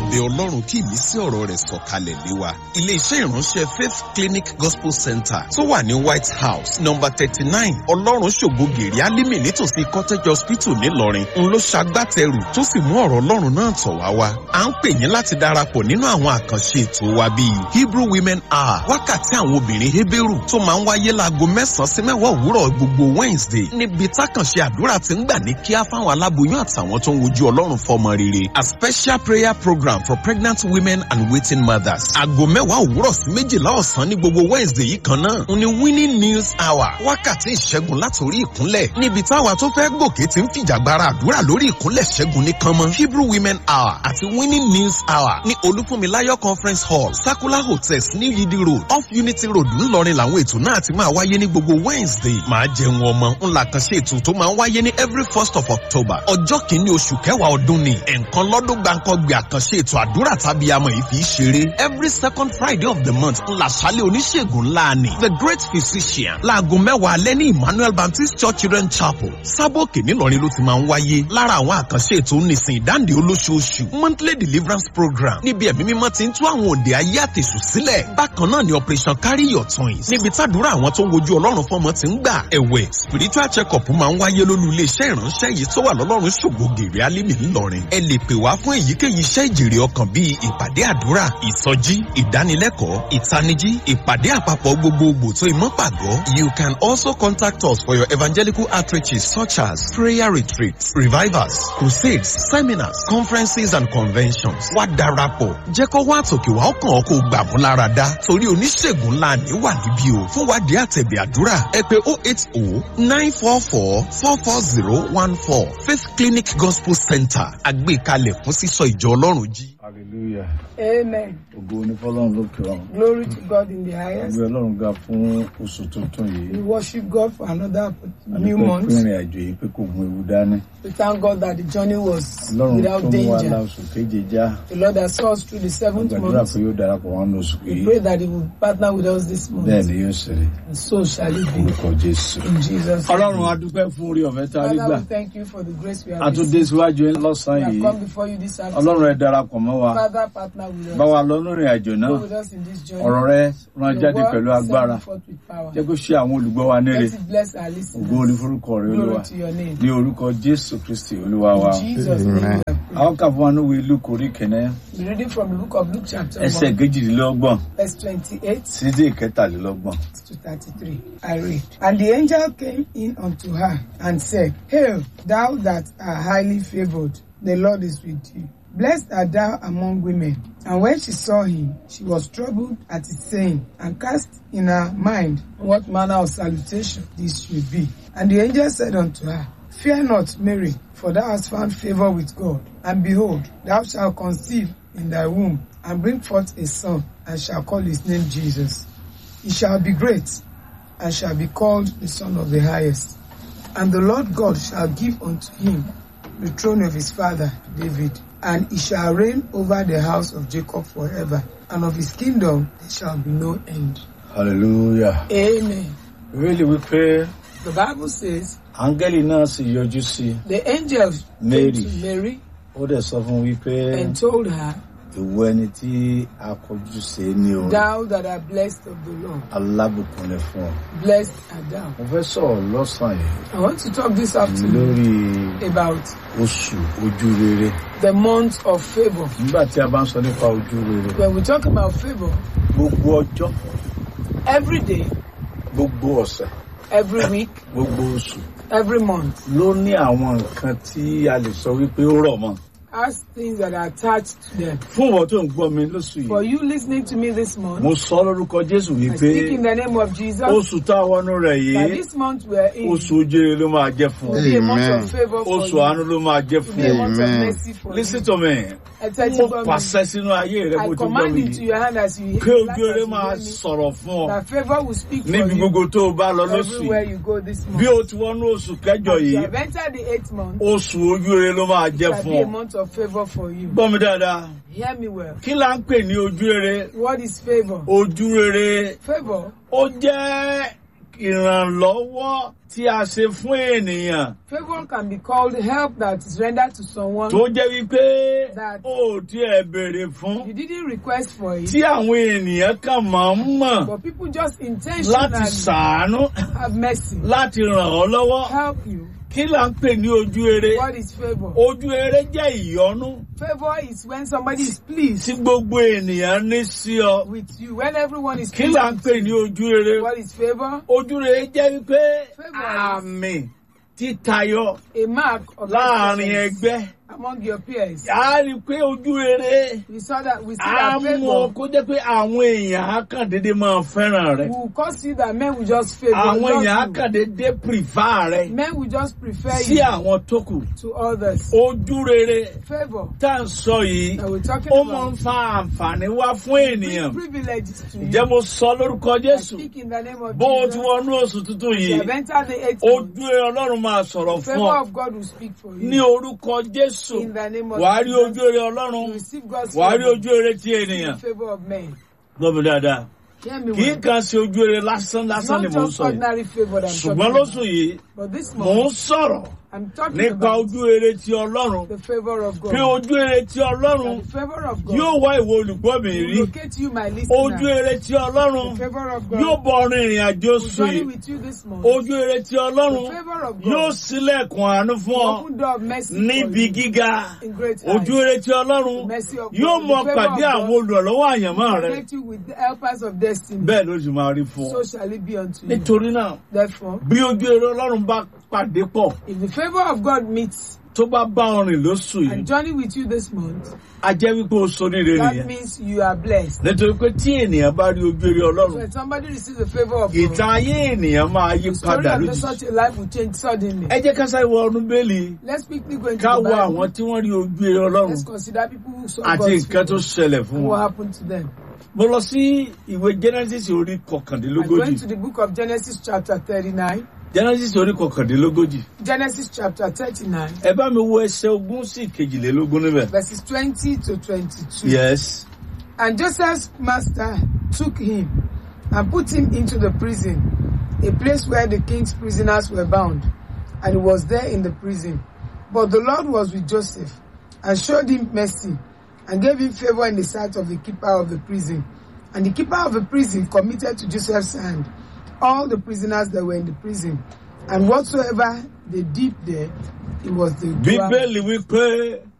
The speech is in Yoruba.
abẹ ọlọ́run kí ìmísí ọ̀rọ̀ rẹ̀ sọ̀kalẹ̀ lé wa. ilé-iṣẹ́ ìránṣẹ́ faith clinic gospel center tó wà ní white house number thirty nine ọlọ́run ṣògo gèrè alímì nítòsí cottage hospital ńìlọrin ń ló ṣagbátẹrù tó sì mú ọ̀rọ̀ ọlọ́run náà tọ̀ wá wá. à ń pè yín láti darapọ̀ nínú àwọn àkànṣe ètò wa bíi hebrew women hour wákàtí àwọn obìnrin heberu tó máa ń wáyé láago mẹ́sàn-án sí mẹ́wàá òwúrọ̀ gbogbo wednesday níbi tákànṣe àdúrà ti ń gbà ní kíá fáwọn aláboyún àtàwọn tó ń wojú ọlọ́run fọmọ rere a special prayer program for pregnant women and waiting mothers. aago mẹ́wàá òwúrọ̀ sí méjìlá ọ̀sán ní gbogbo wednesday yìí kan náà ń ní winning news hour wákàtí ìṣẹ́gun látòrí ìkúnlẹ̀ níbi táwa tó fẹ́ gòkè ti ń fìjàgbara àdúrà lórí ìkúnlẹ̀ ṣẹ́gun nìkan mọ́ hebrew women hour àti winning news hour ní olúfúnmiláyọ̀ conference hall circular hotels ní yidi road off unity road ńlọrin làwọn ètò náà ti máa wáyé ní gbogbo wednesday máa jẹun ọmọ ńlá kan ṣe ètò tó máa ń wáyé ní every first of october ọjọ́ kìíní oṣù kẹwàá ọdún ni ẹ̀ǹkan lọ́dún gbàǹkangbè àkànṣe ètò àdúrà tàbí amọ̀ yìí fi í ṣeré every second friday of the month ńlá ṣálẹ̀ oníṣègùn ńlá ni the great physician láago mẹ́wàá alẹ́ ní emmanuel baptist church children chapel sábòkè nílọrin ló ti máa ń wáyé lára àwọn àkànṣe ètò nísìn ìdáǹdè olóṣooṣù monthly deliverance program níbi ẹ̀mí mímọ́ ti ń tú àwọn òǹdè ayé àtẹ̀sù sílẹ̀ bákan náà ni operation carry your twins níbi tàdúrà àwọn tó ń wojú ọlọ́run fọmọ ti ń gbà ẹ̀wẹ̀ spiritual check-up máa ń wáyé lólú iléeṣẹ́ ìránṣẹ́ yìí tó wà lọ́lọ́run ṣògo gèrè alímì ńlọrin ẹ lè pè wá fún èyíkéyìí iṣẹ́ ìjèrè ọkàn bíi ìpàdé àdúrà ìsọjí ìdánilẹ́kọ̀ọ́ ìtanijí ìpàdé àpapọ̀ gbogbogbò tó ìmọ̀ pàgọ́ you can also contact us for your evangelical outreaches such as prayer retreats revivals crusades seminars conferences and conventions wá darapọ̀ jẹ́ kó wá àtòkè wá ọkàn ọkọ̀ gbà mú lára dá torí oníṣègùn ńlá ní wà níbí o fún wádìí àtẹ̀bẹ̀ àdúrà ẹ pé oh eight oh nine four four four four zero one four faith clinic gospel center àgbékalẹ̀ fún sísọ ìjọ ọlọ́run jí. hallelujah Amen. ògo ní fọlọ́run lókè ọ̀run Glory to God in the highest. ìwé ọlọ́run ga fún oṣù tuntun We yìí worship God for another new àdúpẹ́ month. pé ìrìn àjò yìí pé kò mú ewu dání We thank God that the journey was ọlọ́run without tó mú wa la danger. oṣù keje já The Lord has saw us through the seventh gbàdúrà month. pé yóò darapọ̀ wọn ní oṣù We yìí pray that He will partner with us this bẹ́ẹ̀ month. ni yóò ṣe rí And so shall it be. orúkọ jésù. In Jesus' ọlọ́run name. adúpẹ́ fún orí ọ̀fẹ́ tá a rí gbà Father, we thank you for the grace we a have tún dé received. síwájú yín We lọ́sàn-án have yìí come before you this afternoon. ọlọ́run ẹ darapọ̀ mọ́ wa Father, partner with bá us. wa lọ lórí àjò náà Go with us in this journey. ọ̀rọ̀ rẹ rán Your jáde word pẹ̀lú send agbára forth with power. jẹ́ kó ṣe àwọn olùgbọ́ wa níre Let it bless our ògo ní listeners. forúkọ rẹ olúwa Glory to your name. ní orúkọ jésù kristi olúwa wa. In Jesus' name we have prayed. àwọn kà fún wa níwèé luke orí kẹ̀nẹ́ We're reading from the book of Luke chapter ẹsẹ̀ 1, kejìdínlọ́gbọ̀n verse 28 sí dé ìkẹtàlélọ́gbọ̀n. to 33. I read. And the angel came in unto her and said, Hail, thou that art highly favored, the Lord is with thee. Blessed art thou among women. And when she saw him, she was troubled at his saying, and cast in her mind what manner of salutation this should be. And the angel said unto her, Fear not, Mary, for thou hast found favor with God. And behold, thou shalt conceive in thy womb, and bring forth a son, and shall call his name Jesus. He shall be great, and shall be called the Son of the Highest. And the Lord God shall give unto him the throne of his father David, and he shall reign over the house of Jacob forever, and of his kingdom there shall be no end. hallelujah. Amen. bíbélì wípé The Bible says áńgẹ́lì náà sì yọjú sí i the angel Mary. came to Mary ó dẹ̀ sọ fún un wípé and told her, ìwọ ẹni tí a kọjú sí ní o Thou that art blessed of the Lord, alábùkún ni fún ọ. blessed art thou. mo fẹ́ sọ̀rọ̀ lọ́sàn-án yìí I want to talk this afternoon lórí about oṣù ojú rere the month of favor. nígbà tí a bá ń sọ nípa ojú rere When we talk about favor, gbogbo ọjọ́ every day, gbogbo ọ̀sẹ̀ every week, gbogbo oṣù every month ló ní àwọn nǹkan tí a lè sọ wípé ó rọ̀ mọ́. has things that are attached to them. fún ìwọ tó ń gbọ́ mi lóṣù For yìí you listening to me this month, mo sọ lórúkọ jésù I wípé speak in the name of Jesus oṣù táwọn ọ̀nà rẹ̀ that yìí this month we're in oṣù ojúre ló máa jẹ́ fún will be a month Amen. of favor for oṣù you. àánú ló máa jẹ́ Will be a fún month of Amen. mercy for listen you. to me Ẹ tẹ́tí mo gbọ́ mi. pàṣẹ sínú ayé rẹ I bó ti gbọ́ command mi into yìí your hand as you kí hear ojú rere as you máa hear me, sọ̀rọ̀ fún ọ that favor will speak for níbi you gbogbo tó o bá lọ lóṣù everywhere yìí you go this bí month. o ti wọnú oṣù kẹjọ As you yìí have entered the eighth month, oṣù ojú rere ló máa jẹ́ shall fún be a ọ month of favor for you. gbọ́ mi dáadáa Hear me well. kí là ń pè ní ojú rere What is favor? ojú rere Favor ó jẹ́ ìrànlọ́wọ́ tí a ṣe fún ènìyàn Favor can be called help that is rendered to someone tó jẹ́ wípé That- ó tiẹ̀ béèrè fún you didn't request for it, tí àwọn ènìyàn kan máa ń mọ̀ but people just láti intentionally ṣàánú have mercy, láti ràn ọ́ lọ́wọ́ help you. kí là ń pè ní ojú eré What is favor? ojú eré jẹ́ ìyọ́nú Favor is when somebody is pleased tí gbogbo ènìyàn ní sí ọ with you, when everyone is kí pleased. là ń pè ní ojú eré What is favor? ojú eré jẹ́ wípé Favour is- àmì títayọ A mark of láàrin excellence ẹgbẹ́ among your peers. a rí i pé ojú eré We saw that we see a that mú ọ favor kó jẹ́ pé àwọn èèyàn á kàn déédéé máa fẹ́ràn rẹ will cause you that men will just favor àwọn èèyàn á just kàn déédéé pìrìfà rẹ you. Men will just prefer sí you àwọn tó kù to others. ojú rere Favor tá à ń sọ yìí that we're talking ó máa ń about. fa àǹfààní wá fún ènìyàn Bring privileges to you. ǹjẹ́ mo sọ lórúkọ I Jésù speak in the name of bó o ti Jesus. wọnú oṣù tuntun You yìí have entered the eighth month. ojú eré Ọlọ́run máa sọ̀rọ̀ fún Favor ọ of God will speak for ní you. orúkọ Jésù In the name of wàá rí Jesus. ojú eré You Ọlọ́run receive God's wàá rí favor. ojú eré ti ènìyàn The favor of men. gbọ́dọ̀ dáadáa Hear me kì í well. kàn ṣe ojú eré lásán It's lásán ni not mò ń just sọ yìí ordinary favor that I'm ṣùgbọ́n talking lóṣù about. yìí But this mò ń month, sọ̀rọ̀ I'm talking nípa about ojú eré ti Ọlọ́run the favor of God. pé ojú eré ti Ọlọ́run That the favor of God yóò wá ìwọ olùgbọ́ mi will rí locate you, my ojú listener. eré ti Ọlọ́run The favor of yóò God bọ ọrìn ìrìn àjò will oṣù journey yìí with you this month. ojú eré ti Ọlọ́run The favor of yóò God ṣílẹ̀kùn àánú fún will ọ open door of mercy níbi for you gíga in great ojú heights. eré ti Ọlọ́run The mercy of yóò God, mọ the favor pàdé of àwọn God olùrànlọ́wọ́ àyànmọ́ will rẹ connect you with the helpers of destiny. bẹ́ẹ̀ ló sì máa rí fún ọ So shall it be unto you. nítorí náà Therefore, bí ojú eré Ọlọ́run bá pàdé pọ̀ if the favor of God meets tó bá bá ọrìn lóṣù yìí and journey with you this month, a jẹ́ wípé o sọ nílé that nìyẹn means you are blessed. nítorí pé tí ènìyàn bá rí ojú eré Ọlọ́run When somebody receives the favor of God, ìtàn ayé ènìyàn máa yí the story padà of lójijì such a life will change suddenly. ẹ jẹ́ ká sáré wọ ọdún bẹ́ẹ̀lì Let's quickly go into ká the wo àwọn Bible. tí wọ́n rí ojú eré Ọlọ́run Let's consider people who saw àti God's nǹkan tó favor ṣẹlẹ̀ fún and what wọn. happened to them. mo lọ sí ìwé Genesis orí I'm kọkàndínlógójì going to the book of Genesis chapter 39. Genesis orí kọkàndínlógójì Genesis chapter 39, ẹ bá mi wo ẹsẹ̀ ogún sí kejìlélógún níbẹ̀. verses 20 to 22. yes And Joseph's master took him and put him into the prison, a place where the king's prisoners were bound, and he was there in the prison. But the Lord was with Joseph and showed him mercy and gave him favor in the sight of the keeper of the prison. And the keeper of the prison committed to Joseph's hand all the prisoners that were in the prison, and whatsoever they did there, it was the doer. bíbélì wípé